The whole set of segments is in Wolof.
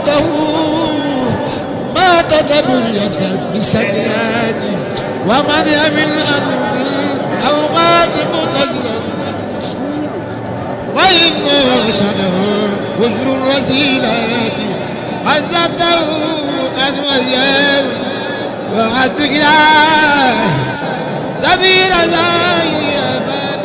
عزته ما كتب يسفر بالسيئات ومن يمن أرض الأوقات متزرا فإن شنه وجر الرسيلات عزته أن وياه وعد إله سبيل زاهي أباد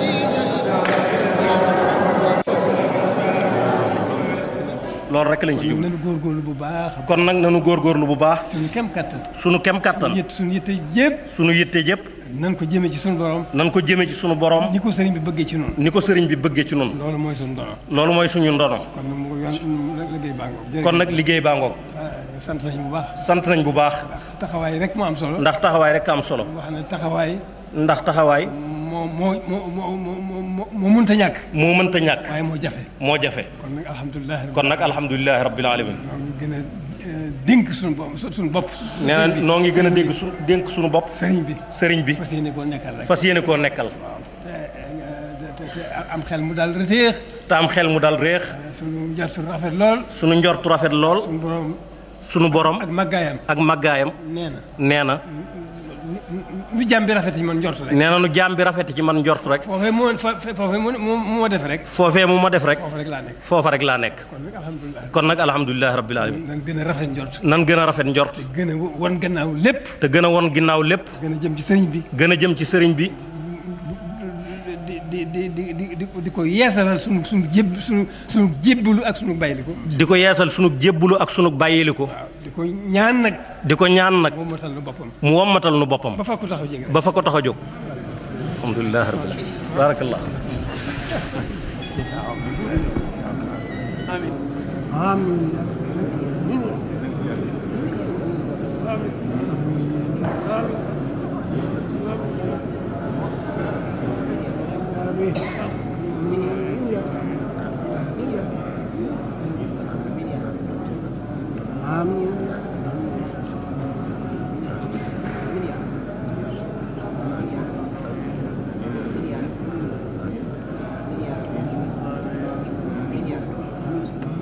loolu rek lañ ci jublu nañu góorgóorlu bu baax kon nag nanu góorgóorlu bu baax suñu kem kattan sunu kem kattan yët suñu yitte yëpp sunu yitte jëpp nan ko jëmee ci suñu borom nan ko jëme ci sunu borom ni ko sëriñ bi bëggee ci noonu ni ko sëriñ bi bëggee ci nun loolu mooy suñu dono loolu mooy suñu ndono kon nag mu ngi yoon liggéey baa ngoog kon nag liggéey baa ngoog sant nañu bu baax sant nañ bu baax ndax taxawaay rek moo am solo ndax taxawaay rek am solo wax ne taxawaay ndax taxawaay moo moo moo moo moo moo moo mënta ñàkk moo mënta ñàkk waaye moo jafe moo jafe kon nag alhamdulilah kon nag alhamdulilahi rabbil alamin ñoo ngi gën a eh, dénk suñu bopp suñu bopp nee na noo ngi gën a dégg su dénk suñu bopp sëriñ bi sëriñ bi fas yéene koo nekkal rek fas yéene koo nekkal te te te te am xel mu daal reteex te am xel mu dal réex suñu njort suñu rafet lool sunu njortu rafet lool suñu borom sunu borom ak màggaayam ak màggaayam nee na nee na nu jàmm bi rafet yi man njort rek nee na nu jaam bi rafet ci man njort rek foofee moo fa foofee moo moo moo def rek foofee mu ma def rek foofu rek laa nekk foofa rek laa nekk kon nag alhamdulilah kon nag alhamdulilahi rabbil alamin nan gën a rafet njort nan gën a rafet njort gën a won gannaaw lépp te gën a won ginnaaw lépp gën a jëm ci sëriñ bi gën a jëm ci sëriñ bi di di di di di di di ko yeesalal sunu sunu jéb sunu sunu jébbalu ak sunu bayliku di ko yeesal sunu jébbulu ak sunu bàyyiliku waaw di ko ñaan nag di ko ñaan nag moo matal na boppam mu wommatal nu boppam ba fa ko taxaw jege ba fa ko tax a jóg alhamdulilahi rabbil alamin barakallah Amin.